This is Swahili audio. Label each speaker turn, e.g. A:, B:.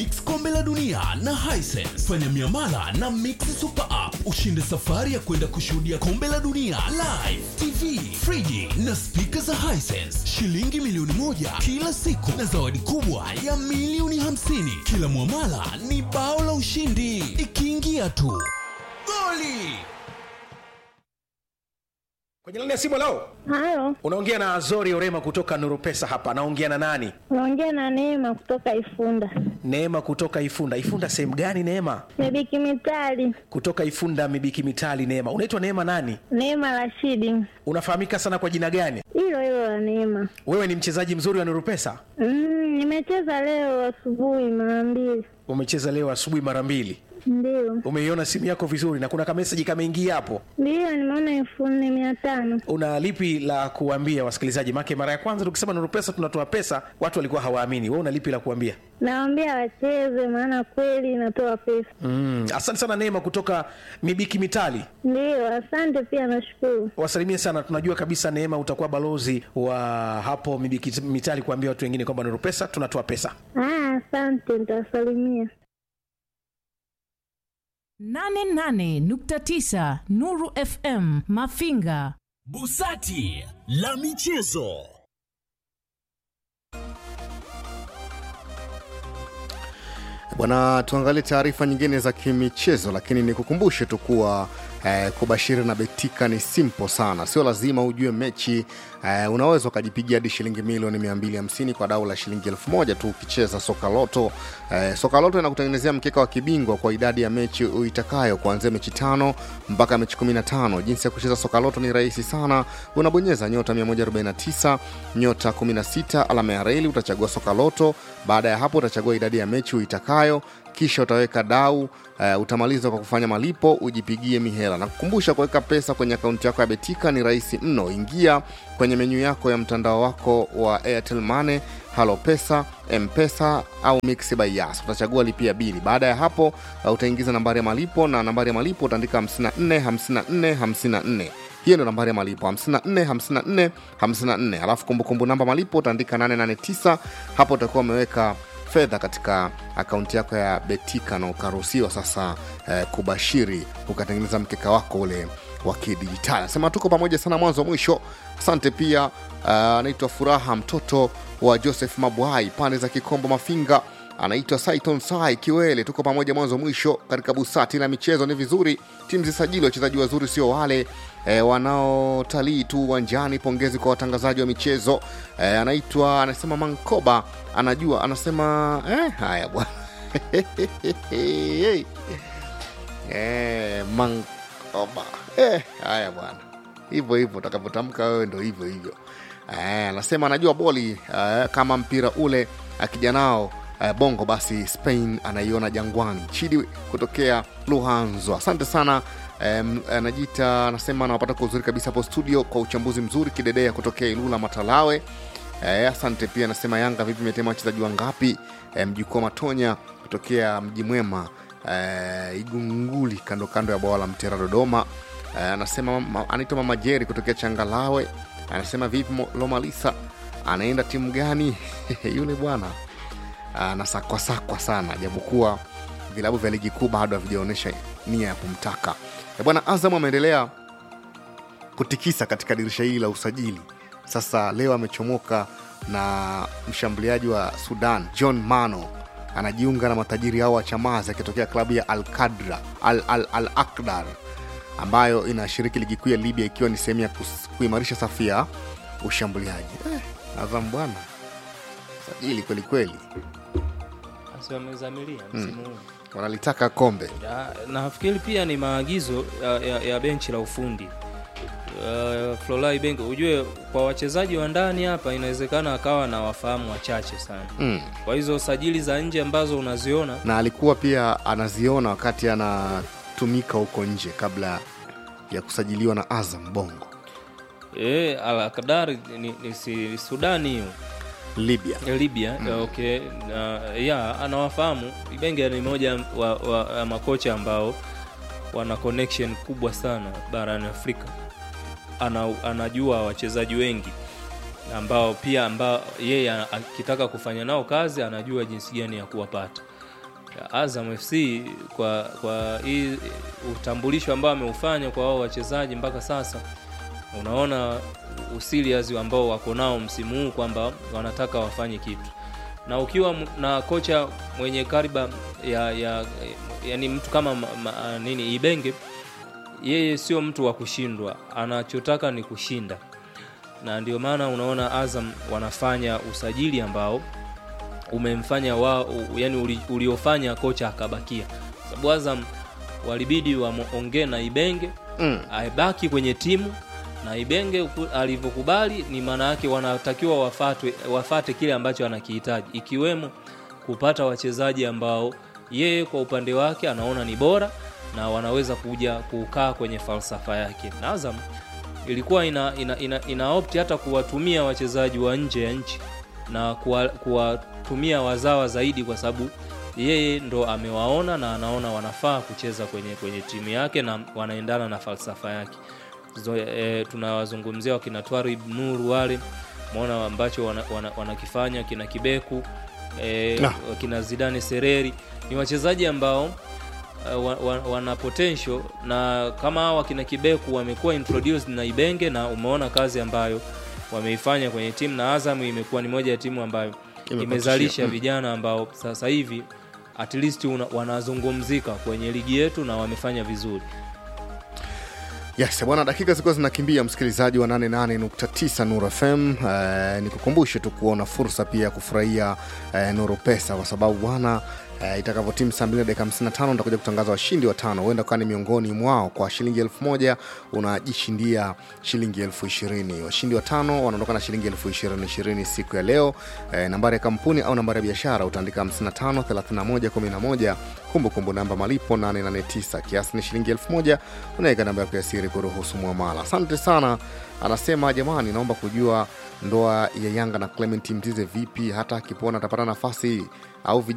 A: Mix Kombe la Dunia na Hisense. Fanya miamala na Mix Super App ushinde safari ya kwenda kushuhudia Kombe la Dunia live, TV, friji na spika za Hisense, shilingi milioni moja kila siku na zawadi kubwa ya milioni hamsini. Kila mwamala ni bao la ushindi, ikiingia tu goli.
B: Kwenye laini ya simu leo
C: Halo,
B: unaongea na Azori Orema kutoka Nuru Pesa hapa. Naongea na nani?
C: unaongea na Neema kutoka Ifunda.
B: Neema kutoka Ifunda. Ifunda sehemu gani Neema?
C: Mibiki Mitali,
B: Kutoka Ifunda Mibiki Mitali. Neema, unaitwa Neema nani?
C: Neema Rashidi,
B: Unafahamika sana kwa jina gani?
C: hilo hilo la Neema.
B: Wewe ni mchezaji mzuri wa Nuru Pesa?
C: Mm, nimecheza leo asubuhi mara mbili,
B: Umecheza leo asubuhi mara mbili.
C: ndio
B: Umeiona simu yako vizuri na kuna kameseji kameingia hapo.
C: ndio, nimeona elfu nne mia tano.
B: Una lipi la kuambia wasikilizaji? Make mara ya kwanza tukisema Nuru Pesa tunatoa pesa, watu walikuwa hawaamini. Wewe una lipi la kuambia?
C: Nawaambia wacheze, maana kweli inatoa pesa.
B: Mm, asante sana Neema kutoka Mibiki Mitali.
C: Ndio, asante pia, nashukuru.
B: wasalimie sana tunajua kabisa neema utakuwa balozi wa hapo Mibiki mitali kuambia watu wengine kwamba nuru pesa tunatoa pesa
C: Ah, asante, nitawasalimia.
D: 88.9 Nuru FM Mafinga.
A: Busati la michezo.
E: Bwana, tuangalie taarifa nyingine za kimichezo, lakini nikukumbushe tu kuwa eh, kubashiri na betika ni simple sana, sio lazima ujue mechi eh, unaweza ukajipigia hadi shilingi milioni 250 kwa dau la shilingi elfu moja tu ukicheza soka loto. Eh, soka loto inakutengenezea mkeka wa kibingwa kwa idadi ya mechi uitakayo kuanzia mechi tano mpaka mechi 15. Jinsi ya kucheza soka loto ni rahisi sana, unabonyeza nyota 149 nyota 16 alama ya reli, utachagua soka loto. Baada ya hapo utachagua idadi ya mechi uitakayo kisha utaweka dau uh, utamaliza kwa kufanya malipo ujipigie mihela na kukumbusha kuweka pesa kwenye akaunti yako ya betika ni rahisi mno ingia kwenye menyu yako ya mtandao wako wa airtel money halo pesa mpesa au mix by yas utachagua lipia bili baada ya hapo uh, utaingiza nambari ya malipo na nambari ya malipo utaandika 54 54 54 hiyo ndio nambari ya malipo 54 54 54 alafu kumbukumbu namba malipo utaandika 889 hapo utakuwa umeweka fedha katika akaunti yako ya betika na ukaruhusiwa sasa eh, kubashiri ukatengeneza mkeka wako ule wa kidijitali nasema tuko pamoja sana mwanzo mwisho asante pia anaitwa uh, furaha mtoto wa joseph mabwai pande za kikombo mafinga anaitwa Saiton Sai Kiwele. Tuko pamoja mwanzo mwisho katika busati la michezo. Ni vizuri timu zisajili wachezaji wazuri, sio wale e, wanaotalii tu uwanjani. Pongezi kwa watangazaji wa michezo e, anaitwa anasema Mankoba anajua anasema eh, haya bwana eh, Mankoba eh, haya bwana, hivyo hivyo utakavyotamka wewe ndo hivyo hivyo. Eh, anasema anajua boli eh, kama mpira ule akija nao eh, bongo basi spain anaiona jangwani chidi kutokea luhanzo asante sana em, anajiita anasema anawapata kwa uzuri kabisa hapo studio kwa uchambuzi mzuri kidedea kutokea ilula matalawe eh, asante pia anasema yanga vipi imetema wachezaji wangapi eh, mjukuu wa matonya kutokea mji mwema eh, igunguli kando kando ya bwawa la mtera dodoma eh, anasema ma- anaitwa mama jeri kutokea changalawe anasema vipi Mo- lomalisa anaenda timu gani yule bwana anasakwasakwa sana japokuwa vilabu vya ligi kuu bado havijaonyesha nia ya kumtaka E bwana azam ameendelea kutikisa katika dirisha hili la usajili sasa leo amechomoka na mshambuliaji wa sudan john mano anajiunga na matajiri hao wa chamazi akitokea klabu ya al kadra al, al, al akdar ambayo inashiriki ligi kuu ya libya ikiwa ni sehemu ya kus- kuimarisha safu ya ushambuliaji eh, azam bwana sajili kwelikweli
F: Basi wamezamilia msimu huu
E: wanalitaka kombe
F: Ya, nafikiri pia ni maagizo ya, ya, ya benchi la ufundi uh, Flolai Bengo, ujue kwa wachezaji wa ndani hapa inawezekana akawa na wafahamu wachache sana
E: mm.
F: kwa hizo sajili za nje ambazo unaziona
E: na alikuwa pia anaziona wakati anatumika huko nje kabla ya kusajiliwa na azam bongo
F: e, Al-Qadar ni, ni si, Sudani hiyo
E: libya
F: ya Libya mm. okay na, ya anawafahamu Ibenge ni moja wa, wa, wa makocha ambao wana connection kubwa sana barani Afrika ana, anajua wachezaji wengi ambao pia ambao yeye ana- akitaka kufanya nao kazi anajua jinsi gani ya kuwapata Azam FC kwa kwa hii utambulisho ambao ameufanya kwa wao wachezaji mpaka sasa, unaona usilias ambao wako nao msimu huu kwamba wanataka wafanye kitu, na ukiwa m- na kocha mwenye kariba ya, ya yani mtu kama ma, ma, nini Ibenge, yeye sio mtu wa kushindwa, anachotaka ni kushinda, na ndio maana unaona Azam wanafanya usajili ambao umemfanya wa, u- yani uli, uliofanya kocha akabakia, sababu Azam walibidi waongee na Ibenge
E: Mm.
F: aibaki kwenye timu na Ibenge uku- alivyokubali, ni maana yake wanatakiwa wafatwe, wafate kile ambacho anakihitaji, ikiwemo kupata wachezaji ambao yeye kwa upande wake anaona ni bora na wanaweza kuja kukaa kwenye falsafa yake. Na Azam ilikuwa ina, ina, ina, ina opti hata kuwatumia wachezaji wa nje ya nchi na kuwa- kuwatumia wazawa zaidi, kwa sababu yeye ndo amewaona na anaona wanafaa kucheza kwenye, kwenye timu yake na wanaendana na falsafa yake. Zo, e, tunawazungumzia wakina Twarib Nuru wale maona ambacho wanakifanya wana, wanakifanya, kina Kibeku e,
E: Na.
F: kina Zidane Sereri ni wachezaji ambao uh, wa, wa, wana potential na kama hawa kina Kibeku wamekuwa introduced na Ibenge na umeona kazi ambayo wameifanya kwenye timu na Azam imekuwa ni moja ya timu ambayo
E: Imepatishia.
F: imezalisha
E: Mm.
F: vijana ambao sasa hivi at least una, wanazungumzika kwenye ligi yetu na wamefanya vizuri.
E: Yes, bwana, dakika zilikuwa zinakimbia, msikilizaji wa 88.9 Nuru FM. Eh, nikukumbushe tu kuona fursa pia ya kufurahia eh, Nuru Pesa kwa sababu bwana eh, itakavyotimu saa 2 na dakika 55 nitakuja kutangaza washindi watano, huenda ukawa ni miongoni mwao. Kwa shilingi elfu moja unajishindia shilingi elfu ishirini. Washindi watano wanaondoka na shilingi elfu ishirini ishirini siku ya leo. Eh, nambari ya kampuni au nambari ya biashara utaandika 55 31 11 kumbukumbu namba malipo 889 kiasi ni shilingi elfu moja unaweka namba yako ya siri kuruhusu mwamala asante sana anasema jamani naomba kujua ndoa ya yanga na clement mzize vipi hata akipona atapata nafasi au vijana